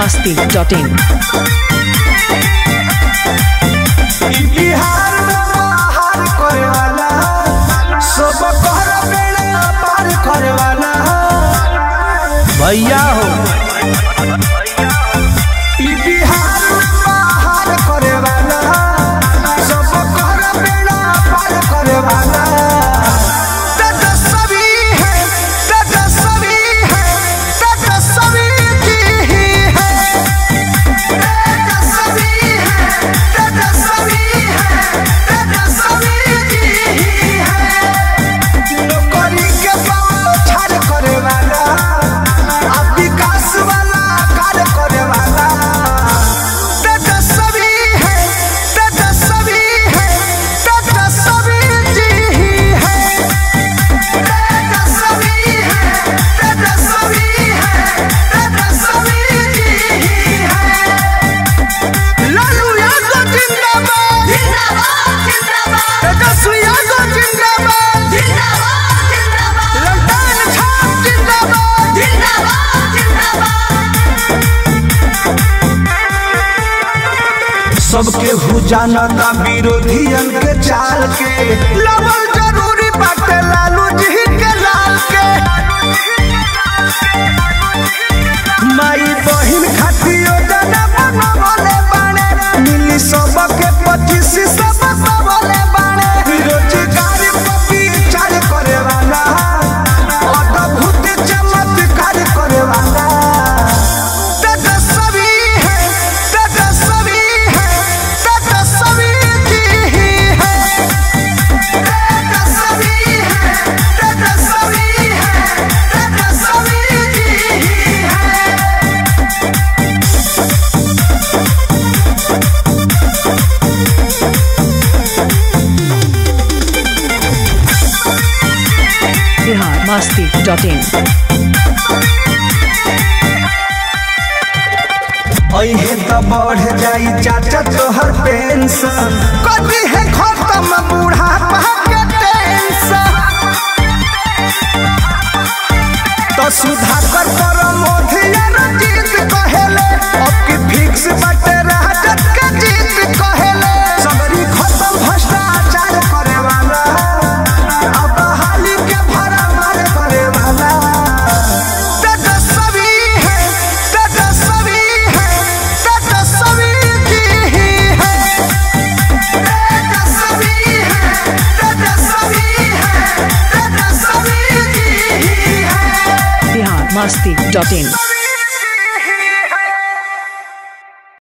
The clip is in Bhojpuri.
masti.in. बिहार में बाहर करे वाला सब कर बेड़ा पार करे वाला भैया हो ई बिहार में बाहर करे वाला सब कर बेड़ा पार करे वाला तेजस्वी है तेजस्वी है तेजस्वी जी ही है तेजस्वी है तेजस्वी है तेजस्वी जी ही है नौकरी के पाँव छाड़ करे वाला आ विकास वाला कार्य करे वाला तेजस्वी है तेजस्वी है तेजस्वी जी ही है तेजस्वी है तेजस्वी है तेजस्वी जी ही है लालू यादव जिंदाबाद जिंदाबाद जिंदाबाद तेजस्वी यादव जिंदाबाद जिंदाबाद जिंदाबाद लल्टन छाप जिंदाबाद जिंदाबाद जिंदाबाद सबके हु जानता विरोधियन के चाल के लवल जरूरी बाटे लालू जी के लाल के माई बहिन खातियो जना बनवले बाणे मिली सबके पच्चीस सब सबले बाणे रोजगार पति चार करे वाला अद्भुत चमत्कार करे वाला तेजस्वी है तेजस्वी है तेजस्वी जी ही है तेजस्वी है तेजस्वी है तेजस्वी जी ही है Bihar masti.in. अहे त बढ़ जाई चाचा तोहर पेंशन कभी है खत्म बुढ़ापा के टेंशन तो सुधाकर पर मोधिया जीत कहेले अब की फिक्स बटे राजत के जीत कहेले सगरी खत्म भ्रष्टाचार करे वाला अब हाली के भरा मार करे वाला तेजस्वी है तेजस्वी है तेजस्वी जी ही है तेजस्वी है तेजस्वी है तेजस्वी जी ही है Bihar masti.in.